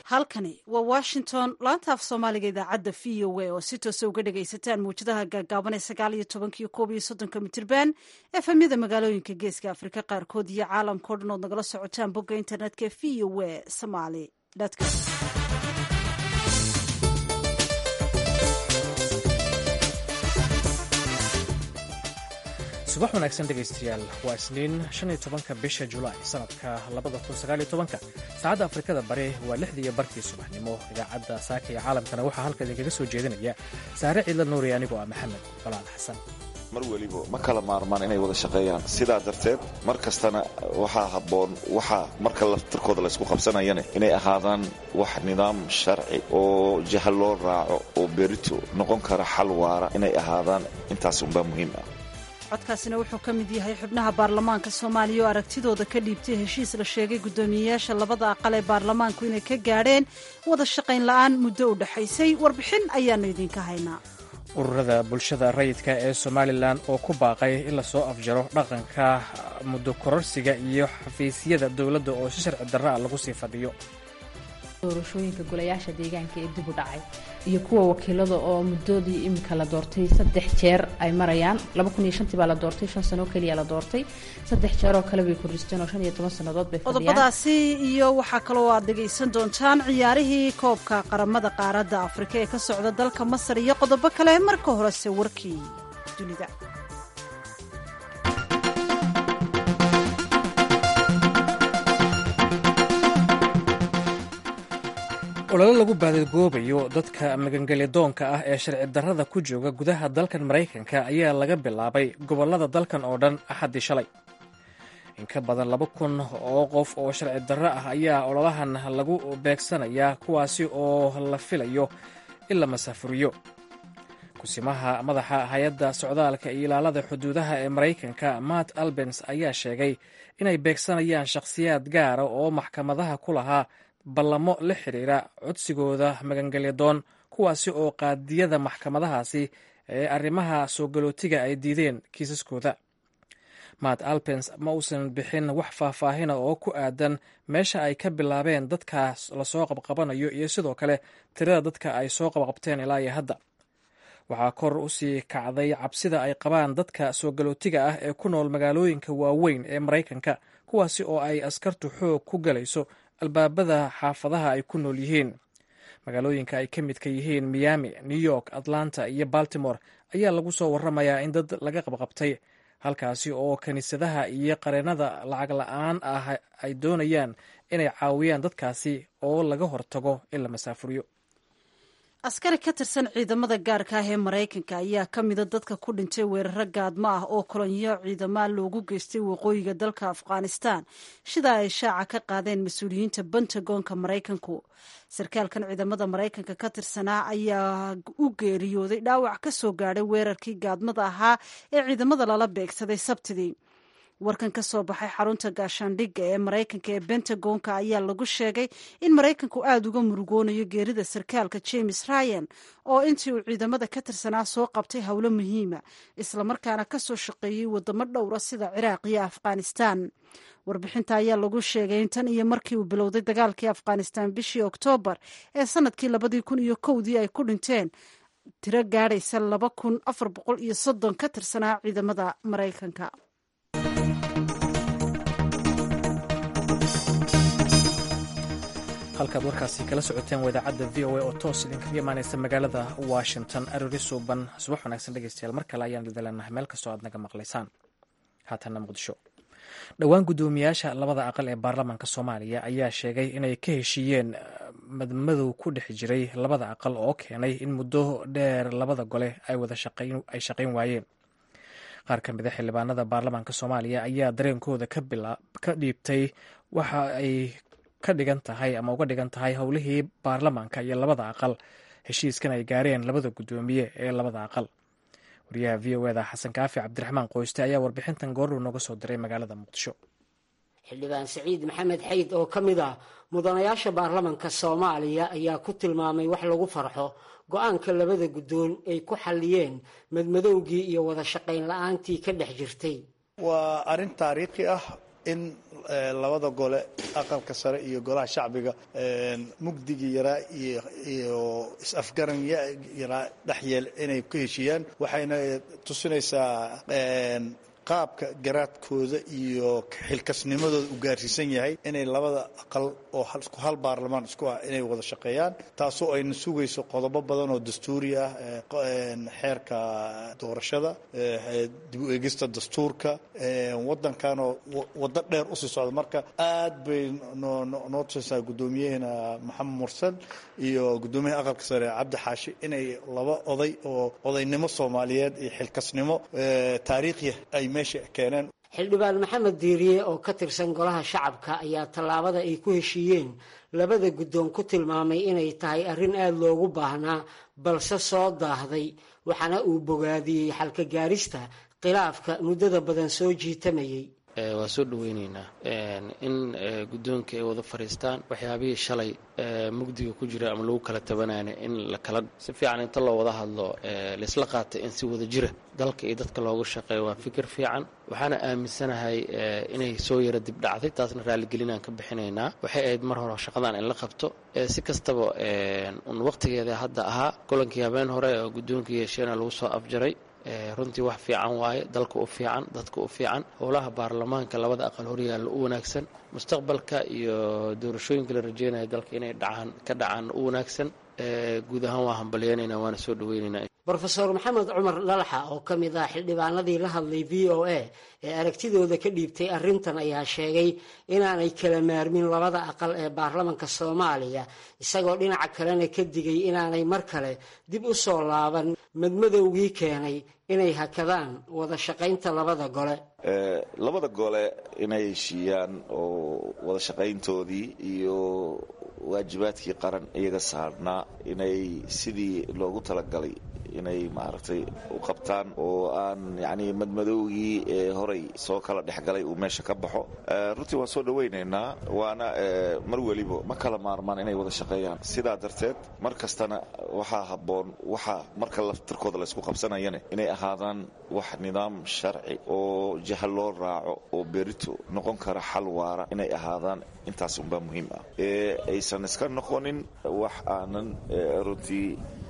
halkani waa washington laanta af soomaaliga idaacadda v o a oo si toosa uga dhagaysataan mawjadaha gaagaaban ee sagaal iyo tobankiyo koob iyo soddonka mitirban efemyada magaalooyinka geeska afrika qaarkood iyo caalamkao dhan ood nagala socotaan bogga internetka v o a somaly com subax wanaagsan dhegaystayaal waa isniin shan iyo tobanka bisha julaay sanadka labada kun sagaal iyo tobanka saacadda afrikada bari waa lixdii iyo barkii subaxnimo idaacadda saaka iyo caalamkana waxaa halka idinkaga soo jeedinaya saare ciidla nuuri anigoo ah maxamed balaal xasan mar weliba ma kala maarmaan inay wada shaqeeyaan sidaa darteed mar kastana waxaa habboon waxaa marka laftirkooda laysku qabsanayana inay ahaadaan wax nidaam sharci oo jaha loo raaco oo berito noqon kara xal waara inay ahaadaan intaas unbaa muhiim ah codkaasina wuxuu ka mid yahay xubnaha baarlamaanka soomaaliya oo aragtidooda ka dhiibtay heshiis la sheegay guddoomiyeyaasha labada aqal ee baarlamaanku inay ka gaadheen wada shaqayn la'aan muddo u dhexaysay warbixin ayaannu idinka haynaa ururada bulshada rayidka ee somalilan oo ku baaqay in lasoo afjaro dhaqanka muddo kororsiga iyo xafiisyada dowladda oo si sharci darra a lagu sii fadhiyo doorashooyinka golayaasha deegaanka ee dib u dhacay iyo kuwa wakiilada oo muddoodii iminka la doortay saddex jeer ay marayaan tii baa la doortay shan sano keliya la doortay saddex jeer oo kale bay kordhisteen oo shan iyo toban sannadood bay fadhiyaan qodobadaasi iyo waxaa kaloo aad dhegaysan doontaan ciyaarihii koobka qaramada qaaradda afrika ee ka socda dalka masar iyo qodobo kale marka horese warkii dunida ololo lagu baadagoobayo dadka magangelyadoonka ah ee sharci darrada ku jooga gudaha dalkan maraykanka ayaa laga bilaabay gobollada dalkan oo dhan axaddii shalay in ka badan laba kun oo qof oo sharci darro ah ayaa ololahan lagu beegsanayaa kuwaasi oo la filayo in la masaafuriyo kusimaha madaxa hay-adda socdaalka iyo ilaalada xuduudaha ee maraykanka matt albens ayaa sheegay inay beegsanayaan shakhsiyaad gaara oo maxkamadaha ku lahaa ballamo la xidhiira codsigooda magangelyadoon kuwaasi oo qaadiyada maxkamadahaasi ee arrimaha soo galootiga ay diideen kiisaskooda matt alpens ma uusan bixin wax faahfaahina oo ku aadan meesha ay ka bilaabeen dadkaas lasoo qabqabanayo iyo sidoo kale tirada dadka ay soo qabqabteen ilaa iyo hadda waxaa kor u sii kacday cabsida ay qabaan dadka soo galootiga ah ee ku nool magaalooyinka waaweyn ee maraykanka kuwaasi oo ay askartu xoog ku galayso albaabada xaafadaha ay ku nool yihiin magaalooyinka ay ka midka yihiin miami new york atlanta iyo baltimore ayaa lagu soo waramayaa in dad laga qabqabtay halkaasi oo kiniisadaha iyo qareennada lacag la-aan ah ay doonayaan inay caawiyaan dadkaasi oo laga hortago in la masaafuriyo askari ka tirsan ciidamada gaarka ah ee maraykanka ayaa ka mida dadka ku dhintay weeraro gaadmo ah oo kolonyo ciidamaa loogu geystay waqooyiga dalka afghanistan sida ay shaaca ka qaadeen mas-uuliyiinta bentagonka maraykanku sarkaalkan ciidamada maraykanka ka tirsanaa ayaa u geeriyooday dhaawac ka soo gaadhay weerarkii gaadmada ahaa ee ciidamada lala beegsaday sabtidii warkan ka soo baxay xarunta gaashaandhigga ee maraykanka ee bentagonka ayaa lagu sheegay in maraykanku aada uga murugoonayo geerida sarkaalka james ryan oo intii uu ciidamada ka tirsanaa soo qabtay howlo muhiima islamarkaana ka soo shaqeeyey wadamo dhowra sida ciraaq iyo afghanistan warbixinta ayaa lagu sheegay in tan iyo markii uu bilowday dagaalkii afghanistan bishii oktoobar ee sanadkii labadii kun iyo kowdii ay ku dhinteen tiro gaadhaysa laba kun afar boqol iyo soddon ka tirsanaa ciidamada maraykanka halkaad warkaasi kala socoteen waa idaacadda v o a oo toos idinkaga imaanaysa magaalada washington arori suuban subax wanaagsan dhegeystayaal mar kale ayaan idileenahay meel kastoo aad naga maqlaysaan haatanna muqdisho dhowaan guddoomiyaasha labada aqal ee baarlamaanka soomaaliya ayaa sheegay inay ka heshiiyeen madmadow ku dhex jiray labada aqal oo keenay in muddo dheer labada gole ay wada ay shaqayn waayeen qaar ka mida xildhibaanada baarlamaanka soomaaliya ayaa dareenkooda ka dhiibtay waxa ay ka dhigan tahay ama uga dhigan tahay howlihii baarlamaanka iyo labada aqal heshiiskan ay gaareen labada guddoomiye ee labada aqal wariyaha v o eda xasan kaafi cabdiraxmaan qoyste ayaa warbixintan goordhow nooga soo diray magaalada muqdisho xildhibaan saciid maxamed xayd oo ka mid ah mudanayaasha baarlamanka soomaaliya ayaa ku tilmaamay wax lagu farxo go-aanka labada guddoon ay ku xalliyeen madmadowgii iyo wada shaqayn la-aantii ka dhex jirtay waa arrin taariikhi ah in labada gole aqalka sare iyo golaha shacbiga mugdigii yaraa iyo is-afgaran yaraa dhexyeel inay ka heshiiyaan waxayna tusinaysaa qaabka garaadkooda iyo xilkasnimadooda u gaarsiisan yahay inay labada aqal oo hal baarlamaan isku ah inay wada shaqeeyaan taasoo ayna sugayso qodobo badan oo dastuuri ah xeerka doorashada dib u eegista dastuurka wadankanoo waddo dheer usii socda marka aad bay noo tusaysaa guddoomiyaheena maxamed mursal iyo guddoomiyaha aqalka sare cabdi xaashi inay laba oday oo odaynimo soomaaliyeed iyo xilkasnimo taariikhiya ay xildhibaan maxamed diiriye oo ka tirsan golaha shacabka ayaa tallaabada ay ku heshiiyeen labada guddoon ku tilmaamay inay tahay arrin aada loogu baahnaa balse soo daahday waxaana uu bogaadiyey xalka gaarista khilaafka muddada badan soo jiitamayay waa soo dhaweyneynaa in guddoonka ay wada fadhiistaan waxyaabihii shalay mugdiga ku jira ama lagu kala tabanaana in la kala si fiican inta loo wada hadlo laysla qaatay in si wada jira dalka iyo dadka loogu shaqeeyo waa fikir fiican waxaana aaminsanahay inay soo yara dib dhacday taasna raaligelinaan ka bixinaynaa waxay ahayd mar hore shaqadan in la qabto si kastaba un waqtigeeda hadda ahaa kulankii habeen hore oo guddoonka yeesheena lagu soo afjaray runtii wax fiican waaye dalka u fiican dadka u fiican howlaha baarlamaanka labada aqal horyaalla u wanaagsan mustaqbalka iyo doorashooyinka la rajeynaya dalka inay dhacaan ka dhacaan u wanaagsan guud ahaan waa hambalyeynayna waana soo dhaweynaynaa rofeor maxamed cumar dhalaxa oo ka mid ah xildhibaanadii la hadlay v o a ee aragtidooda ka dhiibtay arrintan ayaa sheegay inaanay kala maarmin labada aqal ee baarlamanka soomaaliya isagoo dhinaca kalena ka digay inaanay mar kale dib u soo laaban madmadowgii keenay inay hakadaan wada shaqaynta labada gole labada gole inay heshiiyaan oo wada shaqayntoodii iyo waajibaadkii qaran iyaga saarnaa inay sidii loogu talagalay inay maaragtay u qabtaan oo aan yacni madmadowgii ee horay soo kala dhexgalay uu meesha ka baxo runtii waan soo dhawaynaynaa waana mar weliba ma kala maarmaan inay wada shaqeeyaan sidaa darteed mar kastana waxaa habboon waxaa marka laftirkooda laysku qabsanayane inay ahaadaan wax nidaam sharci oo jaha loo raaco oo berito noqon kara xal waara inay ahaadaan intaas unbaa muhiim ah ee aysan iska noqonin wax aanan runtii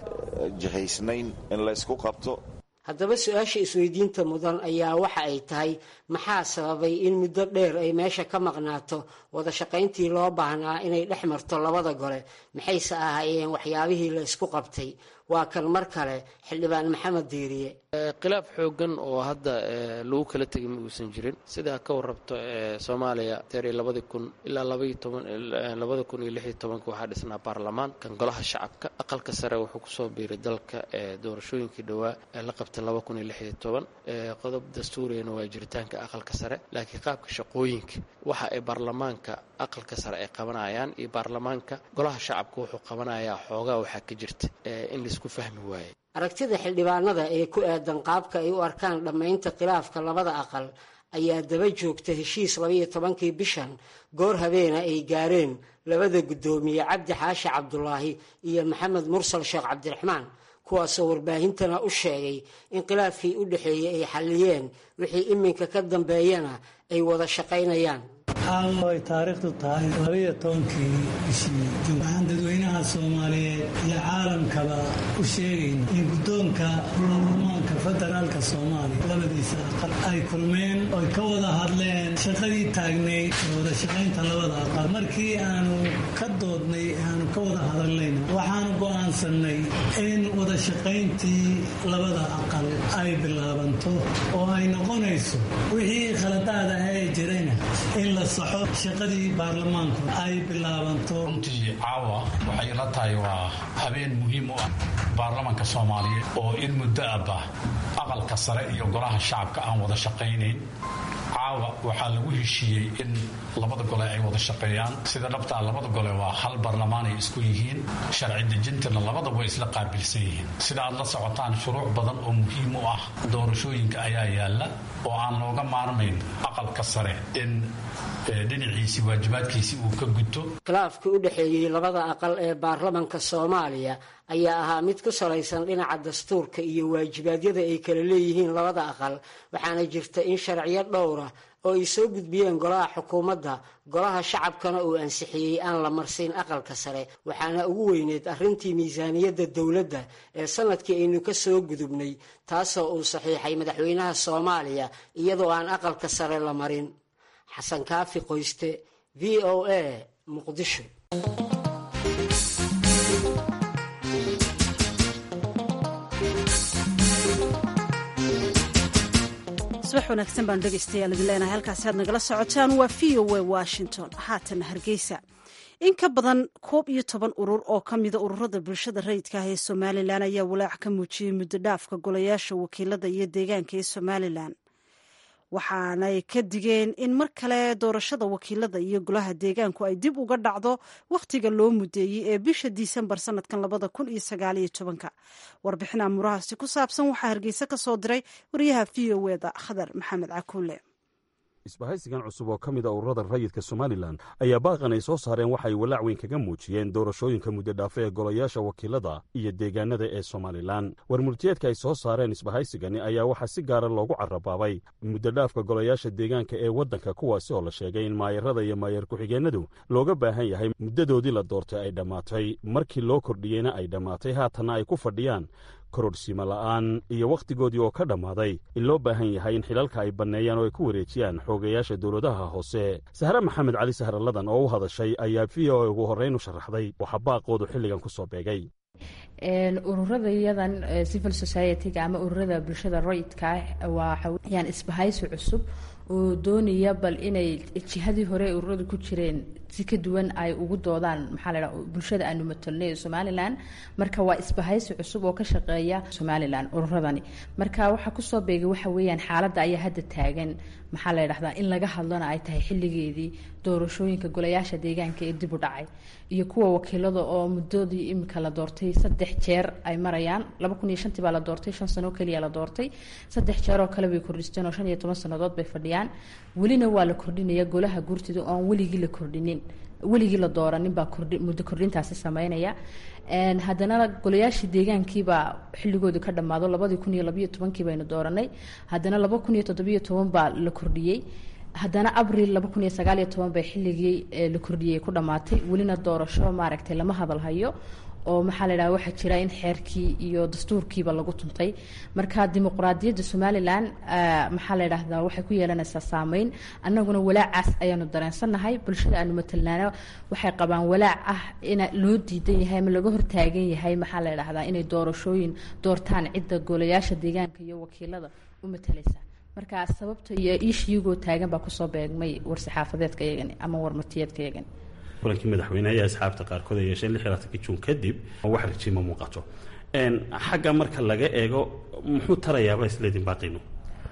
jahaysnayn in laysku qabto haddaba su-aasha isweydiinta mudan ayaa waxa ay tahay maxaa sababay in muddo dheer ay meesha ka maqnaato wada shaqayntii loo baahnaa inay dhex marto labada gole maxayse ahaayeen waxyaabihii la isku qabtay waa kan mar kale xildhibaan maxamed diiriye khilaaf xoogan oo hadda lagu kala tegay ma uusan jirin sidaa ka warrabto soomaaliya teeri labadii kun ilaa labaiyo toban labada kun iyo lix iyo tobanka waxaa dhisnaa baarlamaan kan golaha shacabka aqalka sare wuxuu kusoo biiray dalka doorashooyinkii dhowaa ee la qabtay laba kun iyo lix iyo toban qodob dastuuriyana waa jiritaanka aqalka sare laakiin qaabka shaqooyinka waxa ay baarlamaanka aqalka sare ay qabanayaan iyo baarlamaanka golaha shacabka wuxuu qabanayaa xoogaa waxaa ka jirta in laisku fahmi waaye aragtida xildhibaanada ee ku aadan qaabka ay u arkaan dhammaynta khilaafka labada aqal ayaa daba joogta heshiis labaiyo tobankii bishan goor habeena ay gaareen labada guddoomiye cabdi xaashi cabdulaahi iyo maxamed mursal sheekh cabdiraxmaan kuwaasoo warbaahintana u sheegay in khilaafkii u dhexeeyey ay xalliyeen wixii iminka ka dambeeyana ay wada shaqaynayaan caawa ay taariikhdu tahay labaiyo tobankii bishii juun waxaan dadweynaha soomaaliyeed iyo caalamkaba u sheegayna in guddoonka baarlamaanka federaalka soomaaliya labadiisa aqal ay kulmeen oy ka wada hadleen shaqadii taagnayd ee wada shaqaynta labada aqal markii aanu ka doodnay aanu ka wada hadalnayna waxaanu go'aansannay in wada shaqayntii labada aqal ay bilaabanto oo ay noqonayso wixii khaladaada ee jirayna in la saxo shaqadii baarlamaanku ay bilaabanto runtii caawa waxay la tahay waa habeen muhiim u ah baarlamanka soomaaliyeed oo in muddo abba aqalka sare iyo golaha shacabka aan wada shaqaynayn caawa waxaa lagu heshiiyey in labada gole ay wada shaqeeyaan sida dhabtaa labada gole waa hal baarlamaan ay isku yihiin sharci dejintana labada way isla qaabilsan yihiin sida aad la socotaan shuruuc badan oo muhiim u ah doorashooyinka ayaa yaalla oo aan looga maarmayn aqalka sare in dhinaciisii waajibaadkiisii uu ka guto khilaafka u dhexeeyey labada aqal ee baarlamanka soomaaliya ayaa ahaa mid ku salaysan dhinaca dastuurka iyo waajibaadyada ay kala leeyihiin labada aqal waxaana jirta in sharciyo dhowra oo ay soo gudbiyeen golaha xukuumadda golaha shacabkana uu ansixiyey aan la marsiin aqalka sare waxaana ugu weyneed arrintii miisaaniyadda dowladda ee sanadkii aynu ka soo gudubnay taasoo uu saxiixay madaxweynaha soomaaliya iyadoo aan aqalka sare la marin xasan kaafi qoyste v o a muqdisho subax wanaagsan baan dhegaystayaal idin leenahay halkaasi aad nagala socotaan waa v o a washington haatana hargeysa in ka badan koob iyo toban urur oo ka mida ururada bulshada rayidka ah ee somalilan ayaa walaac ka muujiyey muddo dhaafka golayaasha wakiilada iyo deegaanka ee somalilan waxaanay ka digeen in mar kale doorashada wakiilada iyo golaha deegaanku ay dib uga dhacdo wakhtiga loo mudeeyey ee bisha disembar sanadkan labada kun iyo sagaaliyo tobanka warbixin amuurahaasi ku saabsan waxaa hargeysa ka soo diray wariyaha v o eda khadar maxamed cakuule isbahaysigan cusub oo ka mid a ururada rayidka somalilan ayaa baaqan ay soo saareen waxa ay walaac weyn kaga muujiyeen doorashooyinka muddodhaafe ee golayaasha wakiilada iyo deegaanada ee somalilan warmurtiyeedka ay soo saareen isbahaysigani ayaa waxaa si gaara loogu carabaabay muddodhaafka golayaasha deegaanka ee waddanka kuwaasi oo la sheegay in maayarada iyo maayar ku-xigeenadu looga baahan yahay muddadoodii la doortay ay dhammaatay markii loo kordhiyeyna ay dhammaatay haatanna ay ku fadhiyaan kororhsimo la'aan iyo wakhtigoodii oo ka dhammaaday in loo baahan yahay in xilalka ay banneeyaan oo ay ku wareejiyaan xoogayaasha dowladaha hoose sahre maxamed cali sahralladan oo u hadashay ayaa v o a ugu horrayn u sharaxday waxaa baaqoodu xilligan ku soo beegay ururadayadan civil society-ga ama ururada bulshada rayidka ah waxaweyaan isbahaysi cusub oo doonaya bal inay jihadii hore ururadu ku jireen si ka duwan ay ugu doodaan maxaa la dhaha bulshada aanu matalnay ee somalilan marka waa isbahaysi cusub oo ka shaqeeya somalilan ururadani marka waxaa kusoo beegay waxa weeyaan xaaladda ayaa hadda taagan maxaa la dhahdaa in laga hadlona ay tahay xilligeedii doorashooyinka golayaasha deegaanka ee dib u dhacay iyo kuwa wakiilada oo muddoodii imika la doortay saddex jeer ay marayaan laba kun iyo shantii baa la doortay shan sano keliya la doortay saddex jeer oo kale bay kordhisteen oo shan iyo toban sannadood bay fadhiyaan welina waa la kordhinaya golaha guurtida oon weligii la kordhinin weligii la dooranin baa muddo kordhintaasi sameynaya haddana golayaashii deegaankiibaa xilligoodu ka dhammaado labadii kun iyo labayo tobankii baynu dooranay haddana laba kun iyo toddobiyo toban baa la kordhiyey haddana abril laba kun iyo sagaaliyo toban bay xilligii la kordhiyey ku dhammaatay welina doorasho maaragtay lama hadalhayo oo maxaa la dhaha waxaa jira in xeerkii iyo dastuurkiiba lagu tuntay marka dimuqraadiyadda somalilan maxaa la dhahdaa waxay ku yeelanaysaa saameyn annaguna walaacaas ayaanu dareensannahay bulshada aanu matalnaana waxay qabaan walaac ah in loo diidan yahay ama laga hortaagan yahay maxaa la dhahdaa inay doorashooyin doortaan cidda golayaasha deegaanka iyo wakiilada u matalaysa marka sababta iyo iishiyagoo taagan baa kusoo beegmay war-saxaafadeedka iyagani ama warmartiyeedka iyagani kulankii madaxweyneha iyo asxaabta qaarkood ay yeesheen lix iyo labaatanki juun kadib wax rajiima muuqato xagga marka laga eego muxuu tarayaaba isleedin baaqino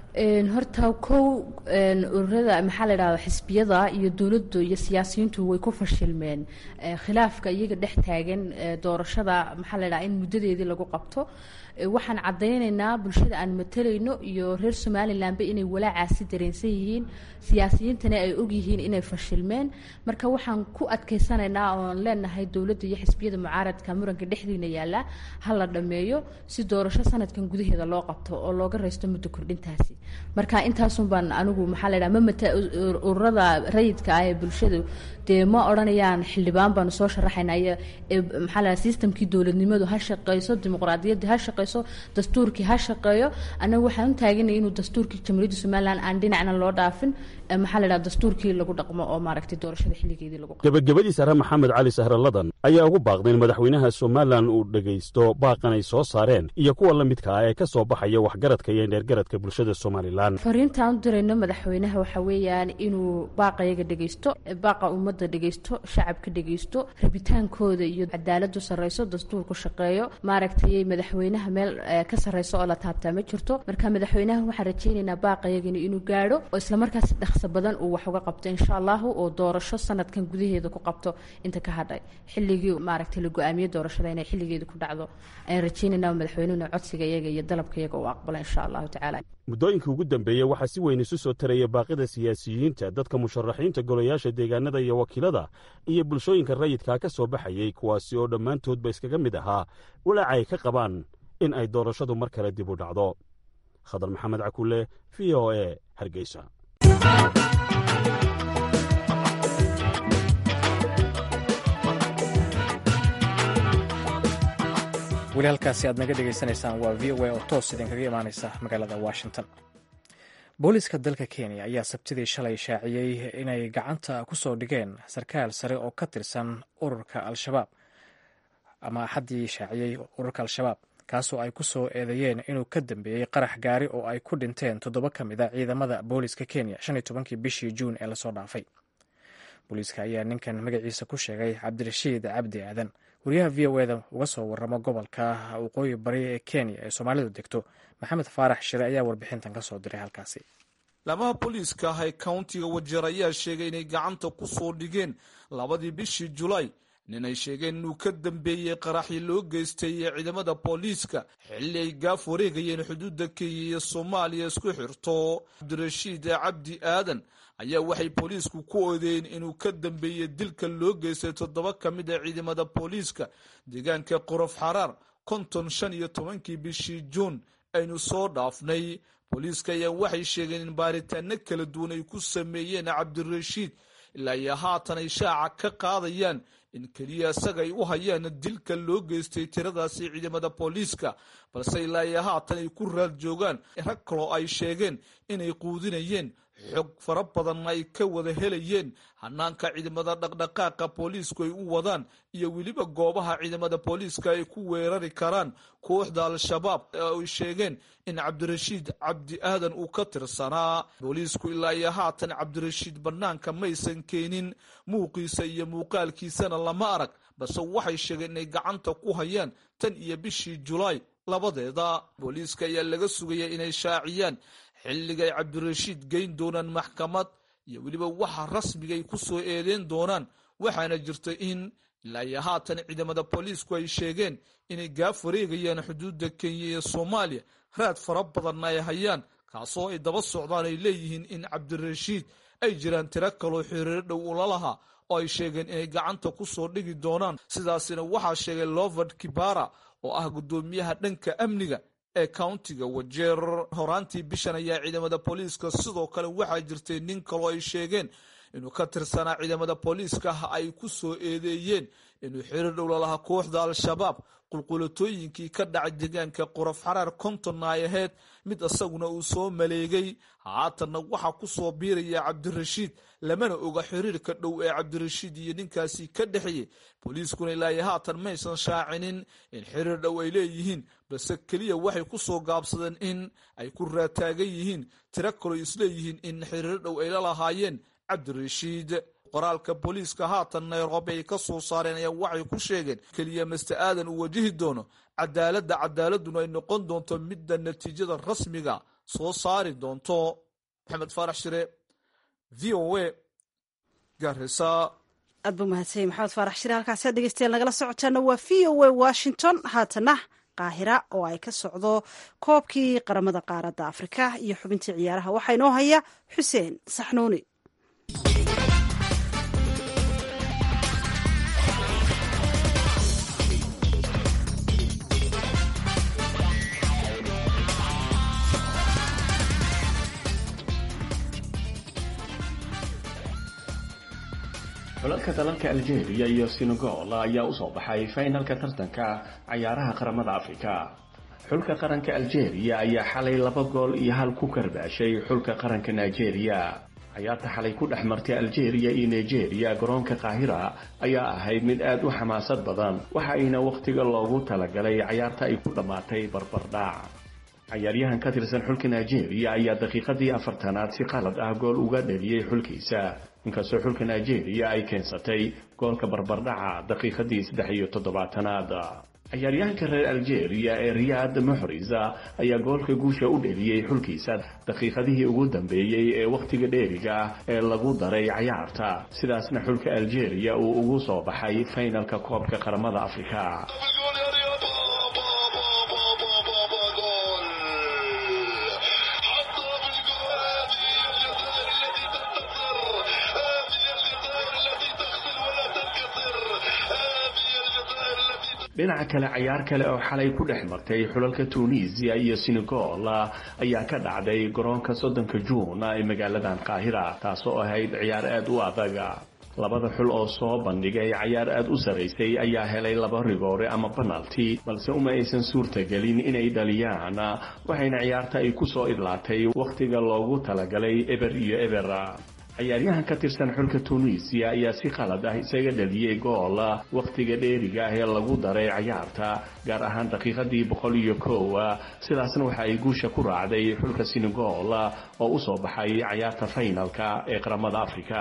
horta kow ururada maxaa la dhahda xisbiyada iyo dowladdu iyo siyaasiyiintu way ku fashilmeen khilaafka iyaga dhex taagan doorashada maxaa la dhaha in muddadeedii lagu qabto waxaan caddaynaynaa bulshada aan matalayno iyo reer somalilanba inay walaacaasi dareensan yihiin siyaasiyiintana ay ogyihiin inay fashilmeen marka waxaan ku adkaysanaynaa oon leenahay dowladda iyo xisbiyada mucaaradka muranka dhexdiina yaalla ha la dhammeeyo si doorasho sanadkan gudaheeda loo qabto oo looga raysto muddo kordhintaasi marka intaasun baan anigu maxaa la dhaha ma mata ururada rayidka ah ee bulshadu dee ma odhanayaan xildhibaan baanu soo sharaxaynaa iyo maxaa la dhaha sistamkii dowladnimadu ha shaqeyso dimuqraadiyadda ha shaqeyso dastuurkii ha shaqeeyo annaga waxaan u taaganay inuu dastuurkii jamhuuriyadda somalilan aan dhinacna loo dhaafin maxaa la dhaha dastuurkii lagu dhaqmo oo maaragtay doorashada xilligeedii lagu gebagabadii sare maxamed cali sahralladan ayaa ugu baaqday in madaxweynaha somalilan uu dhegaysto baaqan ay soo saareen iyo kuwa la midka ah ee ka soo baxaya waxgaradka iyo dheergaradka bulshada somalilan fariintaan u dirayno madaxweynaha waxa weeyaan inuu baaqayaga dhegaysto baaqa ummadda dhegaysto shacabka dhegaysto rabitaankooda iyo cadaaladu sarreyso dastuurku shaqeeyo maaragtay madaxweynaha meel ka sarreyso oo la taabtaa ma jirto marka madaxweynaha waxaan rajaynaynaa baaqayagani inuu gaadho oo islamarkaas dhaqso badan uu wax uga qabto insha allahu oo doorasho sanadkan gudaheeda ku qabto inta ka hadhay xilligii maaragtay la go-aamiye doorashada inay xilligeeda ku dhacdo ayaan rajaynaynaa madaxweynuhuna codsiga iyaga iyo dalabka iyaga uu aqbalo insha allahu tacaala muddooyinkii ugu dambeeyey waxaa si weyn isu soo taraya baaqida siyaasiyiinta dadka musharaxiinta golayaasha deegaanada iyo wakiilada iyo bulshooyinka rayidkaa ka soo baxayey kuwaasi oo dhammaantoodba iskaga mid ahaa walaaca ay ka qabaan in ay doorashadu mar kale dib u dhacdo khadar maxamed cakulle v o e hargeysa weli halkaasi aad naga dhegaysanaysaan waa v o a oo toos idinkaga imaanaysa magaalada washington booliiska dalka kenya ayaa sabtidii shalay shaaciyey inay gacanta ku soo dhigeen sarkaal sare oo ka tirsan ururka al-shabaab ama axaddii shaaciyey ururka al-shabaab kaasoo ay ku soo eedeeyeen inuu ka dambeeyey qarax gaari oo ay ku dhinteen toddoba ka mid a ciidamada booliiska kenya shan iyo tobankii bishii juun ee lasoo dhaafay booliiska ayaa ninkan magaciisa ku sheegay cabdirashiid cabdi aadan wariyaha v o eda uga soo waramo gobolka waqooyi bari ee kenya ee soomaalidu degto maxamed faarax shire ayaa warbixintan ka soo diray halkaasi laamaha booliiska ah ee countiga wajeer ayaa sheegay inay gacanta ku soo dhigeen labadii bishii julaay nin ay sheegeen inuu ka dambeeyey qaraxii loo geystay ee ciidamada booliiska xilli ay gaaf wareegayeen xuduudda kenya iyo soomaaliya isku xirto cabdirashiid cabdi aadan ayaa waxay booliisku ku odeeyeen inuu ka dambeeyey dilka loo geystay toddoba ka mid a ciidamada booliiska deegaanka qorof xaraar konton shan iyo tobankii bishii juun aynu soo dhaafnay booliiska ayaa waxay sheegeen in baaritaano kala duwan ay ku sameeyeen cabdirashiid ilaa iyo haatan ay shaaca ka qaadayaan in keliya isaga ay u hayaan dilka loo geystay tiradaasi ciidamada booliiska balse ilaa iyo haatan ay ku raad joogaan rag kaloo ay sheegeen inay quudinayeen xog fara badanna ay ka wada helayeen hanaanka ciidamada dhaqdhaqaaqa booliisku ay u wadaan iyo weliba goobaha ciidamada booliiska ay ku weerari karaan kooxda al-shabaab ay sheegeen in cabdirashiid cabdi aadan uu ka tirsanaa booliisku ilaa iyo haatan cabdirashiid bannaanka maysan keenin muuqiisa iyo muuqaalkiisana lama arag balse waxay sheegeen inay gacanta ku hayaan tan iyo bishii julaay labadeeda booliiska ayaa laga sugaya inay shaaciyaan xilligay cabdirashiid geyn doonaan maxkamad iyo weliba waxa rasmigay ku soo eedeyn doonaan waxaana jirta in ilaa iyo haatan ciidamada booliisku ay sheegeen inay gaaf wareegayaan xuduudda kenya iyo soomaaliya raad fara badanna ay hayaan kaasoo ay daba socdaan ay leeyihiin in cabdirashiid ay jiraan tiro kaloo xiriiro dhow ula lahaa oo ay sheegeen inay gacanta ku soo dhigi doonaan sidaasina waxaa sheegay lovard kibara oo ah guddoomiyaha dhanka amniga ee countiga wajeer horaantii bishan ayaa ciidamada booliiska sidoo kale waxaa jirtay nin kaloo ay sheegeen inuu ka tirsanaa ciidamada booliiska ah ay ku soo eedeeyeen inuu xiriir dhowla lahaa kooxda al-shabaab qulqulatooyinkii ka dhacay deegaanka qorof xaraar kontonna ay ahayd mid isaguna uu soo maleegay haatanna waxaa ku soo biiraya cabdirashiid lamana oga xiriirka dhow ee cabdirashiid iyo ninkaasi ka dhexeeyey booliiskuna ilaayo haatan maysan shaacinin in xiriir dhow ay leeyihiin balse keliya waxay ku soo gaabsadeen in ay ku raataagan yihiin tiro kaloo isleeyihiin in xiriir dhow ay la lahaayeen cabdirashiid qoraalka booliiska haatan nairobi ay ka soo saareen ayaa waxay ku sheegeen keliya master aadan uu wajihi doono cadaaladda cadaaladuna ay noqon doonto midda natiijada rasmiga soo saari doonto maxamed faarax shire v o a garisa aad buu mahadsanyay maxamed faarax shire halkaasi ad dhegeystayaal nagala socotaana waa v o a washington haatana qaahira oo ay ka socdo koobkii qaramada qaaradda afrika iyo xubintii ciyaaraha waxaa inoo haya xuseen saxnuuni xulalka dalalka algeria iyo senegal ayaa usoo baxay faynalka tartanka cayaaraha qaramada afrika xulka qaranka algeria ayaa xalay laba gool iyo hal ku karbaashay xulka qaranka nigeria cayaarta xalay ku dhex martay algeria iyo nigeria garoonka qaahira ayaa ahayd mid aad u xamaasad badan waxa ayna wakhtiga loogu talagalay cayaarta ay ku dhammaatay barbardhac cayaaryahan ka tirsan xulka nigeria ayaa daqiiqadii afartanaad si qalad ah gool uga dhaliyey xulkiisa inkastoo xulka nigeria ay keensatay goolka barbardhaca daqiiqadii saddex iyo toddobaatanaad cayaaryahanka reer algeria ee riyaad muxrisa ayaa goolka guusha u dheliyey xulkiisa daqiiqadihii ugu dambeeyey ee wakhtiga dheeriga ah ee lagu daray cayaarta sidaasna xulka algeria uu ugu soo baxay faynalka koobka qaramada afrika dhinaca kale cayaar kale oo xalay ku dhex martay xulalka tunisiya iyo senegal ayaa ka dhacday garoonka soddonka juun ee magaaladan qaahira taasoo ahayd ciyaar aad u adaga labada xul oo soo bandhigay cayaar aad u saraysay ayaa helay laba rigoore ama banalti balse uma aysan suurtagelin inay dhaliyaan waxayna ciyaarta ay ku soo idlaatay wakhtiga loogu talagalay eber iyo eber ciyaaryahan ka tirsan xulka tunisiya ayaa si qalad ah isaga dhaliyey gool wakhtiga dheeriga ah ee lagu daray cayaarta gaar ahaan daqiiqadii boqol iyo kow sidaasna waxa ay guusha ku raacday xulka senegal oo u soo baxay cayaarta faynalka ee qaramada afrika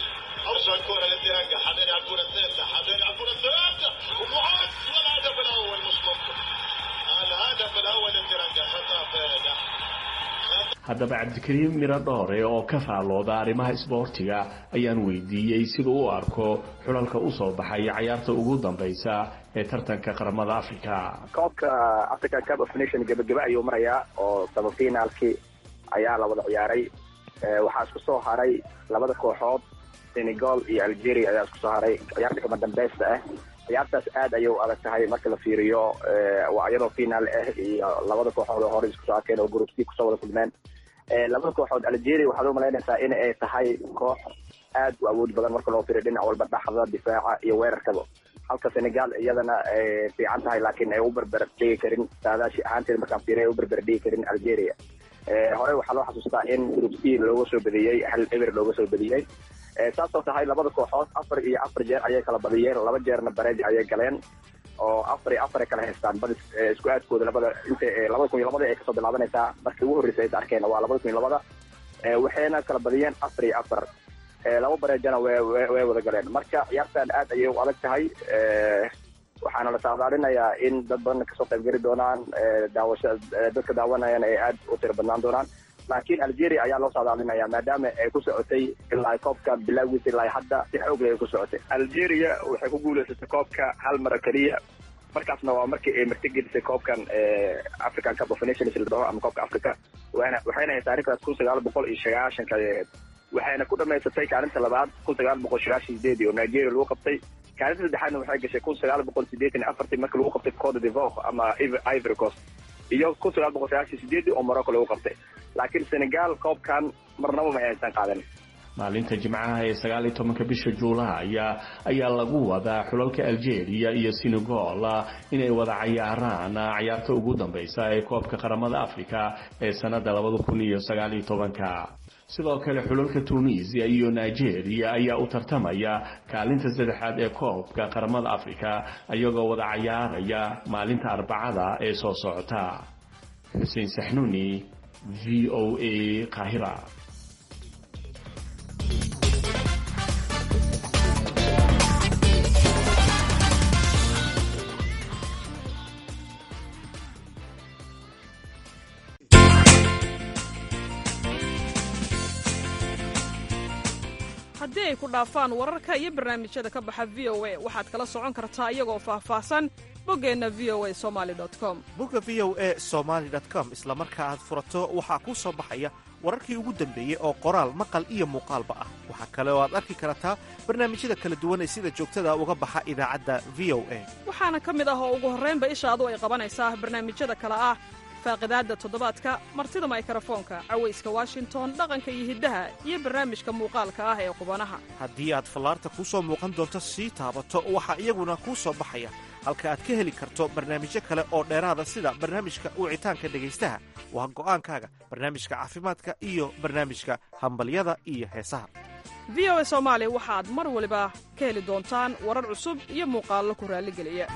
haddaba cabdikariim miro dhoore oo ka faalooda arrimaha isboortiga ayaan weydiiyey siduu u arko xulalka u soo baxay cayaarta ugu dambaysa ee tartanka qaramada africa koobka african cup of nation gebagebe ayuu marayaa oo sabafinaalkii ayaa la wada ciyaaray waxaa isku soo haray labada kooxood senegal iyo algeria ayaa isku soo haray ciyaarta kama dambeysta ah ciyaartaas aad ayay u adag tahay marka la fiiriyo waa iyadoo finaal ah iyo labada kooxood oo hore isku soo arkeen oo group c kusoo wada kulmeen labada kooxood algeria waxaad u malaynaysaa in ay tahay koox aad u awood badan marka loo fiiriyo dhinac walba dhaxda difaaca iyo weerarkaba halka senegal iyadana ay fiican tahay laakiin ay u berber dhigi karin saadaashi ahaanteed markaan fiiriyo ay u berber dhigi karin algeria hore waxaa loo xasuustaa in group c looga soo badiyey hal eber looga soo badiyey saasoo tahay labada kooxood afar iyo afar jeer ayay kala badiyeen laba jeerna bareej ayay galeen oo afar iyo afar ay kala haystaan badis isku aadkooda labada inta labada kun iyo labada ay kasoo bilaabanaysaa markii ugu horreysay ay arkeen waa labada kun iyo labada waxayna kala badiyeen afar iyo afar laba bareejana way way wada galeen marka ciyaartan aad ayay u adag tahay waxaana la saadaalinayaa in dad badan kasoo qaybgeli doonaan daawasha dadka daawanayana ay aad u tiro badnaan doonaan laakiin algeria ayaa loo saadaalinaya maadaama ay ku socotay ilaa koobka bilaagiisa ilaa hadda si xoogle ay ku socotay algeria waxay ku guuleysatay koobka hal mara keliya markaasna waa markii ay martigelisay koobkan african cup of nations la dhaho ama koobka africa waana waxayna ahayd taarikhdaas kun sagaal boqol iyo sagaashanka ahayd waxayna ku dhamaysatay kaalinta labaad kun sagaal boqol sagaashan sideedii oo nigeria lagu qabtay kaalinta saddexaadna waxay gashay kun sagaal boqol sideetan iyo afartii markii lagu qabtay cote d'Ivoire ama ivory coast iyo kun sagaal boqol sagaashan sideedii oo morocco lagu qabtay laakiin senegal koobkan marnaba ma aysan qaadan maalinta jimcaha ee sagaal iyo tobanka bisha juulaay ayaa lagu wadaa xulalka algeria iyo senegal inay wada cayaaraan cayaarta ugu dambeysa ee koobka qaramada africa ee sanada labada kun iyo sagaal iyo tobanka sidoo kale xulalka tunisia iyo nigeria ayaa u tartamaya kaalinta saddexaad ee koobka qaramada africa iyagoo wada cayaaraya maalinta arbacada ee soo socota xuseen saxnuuni v o a qaahira haddii ay ku dhaafaan wararka iyo barnaamijyada ka baxa v o a waxaad kala socon kartaa iyagoo faahfaahsan boggeenna v o a somali com bogga v o a somaali com isla marka aad furato waxaa kuu soo baxaya wararkii ugu dambeeyey oo qoraal maqal iyo muuqaalba ah waxaa kale oo aad arki kartaa barnaamijyada kala duwan ee sida joogtada uga baxa idaacadda v o a waxaana ka mid ah oo ugu horraynba ishaadu ay qabanaysaa barnaamijyada kale ah faaqidaadda toddobaadka martida maykarafoonka cawayska washington dhaqanka iyo hiddaha iyo barnaamijka muuqaalka ah ee qubanaha haddii aad fallaarta kuu soo muuqan doonto sii taabato waxaa iyaguna kuu soo baxaya halka aad ka heli karto barnaamijyo kale oo dheeraada sida barnaamijka wicitaanka dhegaystaha waa go'aankaaga barnaamijka caafimaadka iyo barnaamijka hambalyada iyo heesaha v o a soomaali waxaad mar waliba ka heli doontaan warar cusub iyo muuqaallo ku raalligeliya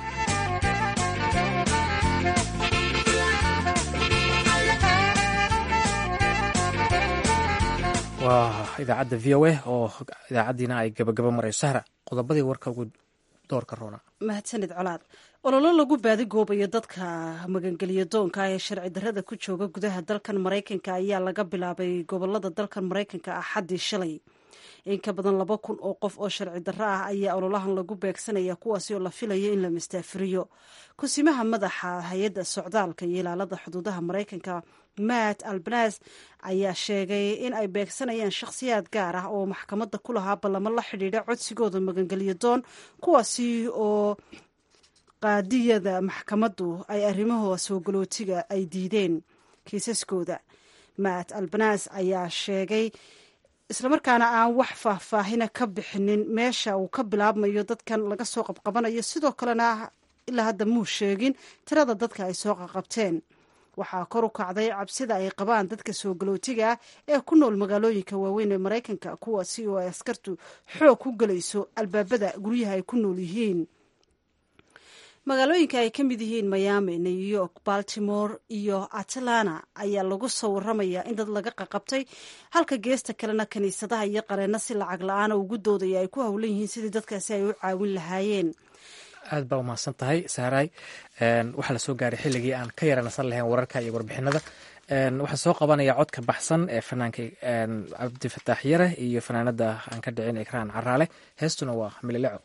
waa idaacadda v o a oo idaacaddiina ay gabagaba marayso sahra qodobadii warka ugu doorka roona mahadsanid colaad ololo lagu baadigoobayo dadka magangeliya doonka ee sharci darrada ku jooga gudaha dalkan maraykanka ayaa laga bilaabay gobolada dalkan maraykanka axaddii shalay in ka badan laba kun oo qof oo sharci darro ah ayaa ololahan lagu beegsanaya kuwaasi oo la filayo in la mastaafiriyo kusimaha madaxa hay-adda socdaalka iyo ilaalada xuduudaha maraykanka matt albanas ayaa sheegay in ay beegsanayaan shakhsiyaad gaar ah oo maxkamadda ku lahaa ballamo la xidhiidha codsigooda magangeliyo doon kuwaasi oo qaadiyada maxkamaddu ay arrimaha soo galootiga ay diideen kiisaskooda matt albanas ayaa sheegay islamarkaana aan wax faahfaahina ka bixinin meesha uu ka bilaabmayo dadkan laga soo qabqabanayo sidoo kalena ilaa hadda muu sheegin tirada dadka ay soo qaqabteen waxaa kor u kacday cabsida ay qabaan dadka soo galootiga ah ee ku nool magaalooyinka waaweyn ee maraykanka kuwaasi oo ay askartu xoog ku gelayso albaabada guryaha ay ku nool yihiin magaalooyinka ay ka mid yihiin miami new york baltimore iyo atlanta ayaa lagu soo waramayaa in dad laga qaqabtay halka geesta kalena kiniisadaha iyo qareenno si lacag la-aana ugu doodaya ay ku howlan yihiin sidii dadkaasi ay u caawin lahaayeen aad baa umahadsan tahay saaray waxaa la soo gaaray xilligii aan ka yaranasan lahayn wararka iyo warbixinada waxaa soo qabanaya codka baxsan ee fanaanka cabdifataax yare iyo fanaanada aan ka dhicin ikraan caraale heestuna waa milileco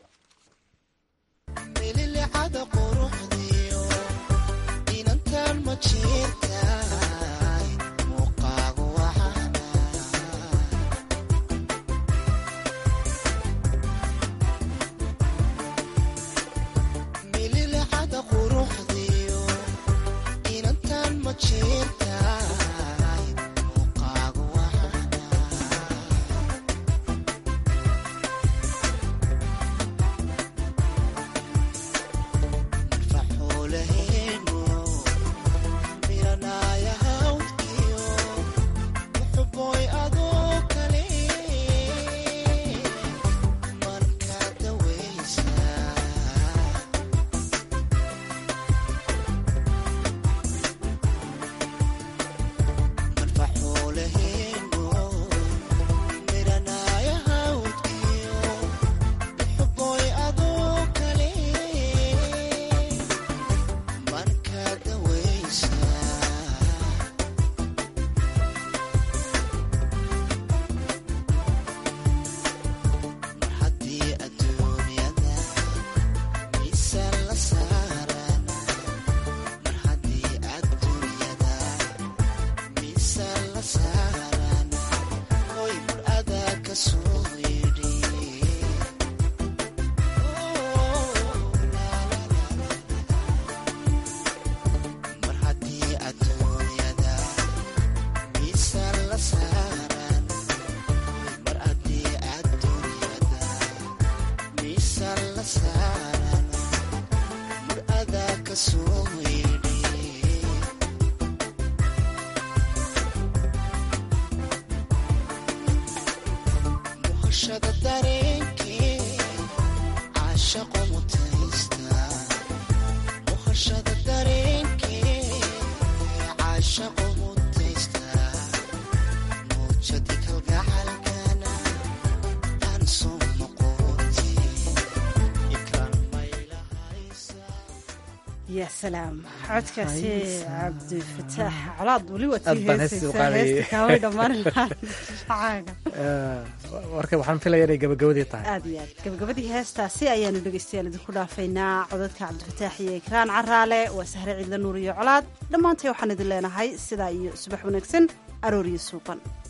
ya salaam codkaasi cabdifataax colaad weli waad sii heesaysaa heesta kaaway dhammaan lahaacaaga warka waxaan filaya inay gabagabadii tahay aad iyo aad gabagabadii heestaasi ayaanu dhegeystayaal idinku dhaafaynaa codadka cabdifataax iyo ikraan caraale waa sahre ciidla nuur iyo colaad dhammaantay waxaan idin leenahay sidaa iyo subax wanaagsan aroor iyo suuban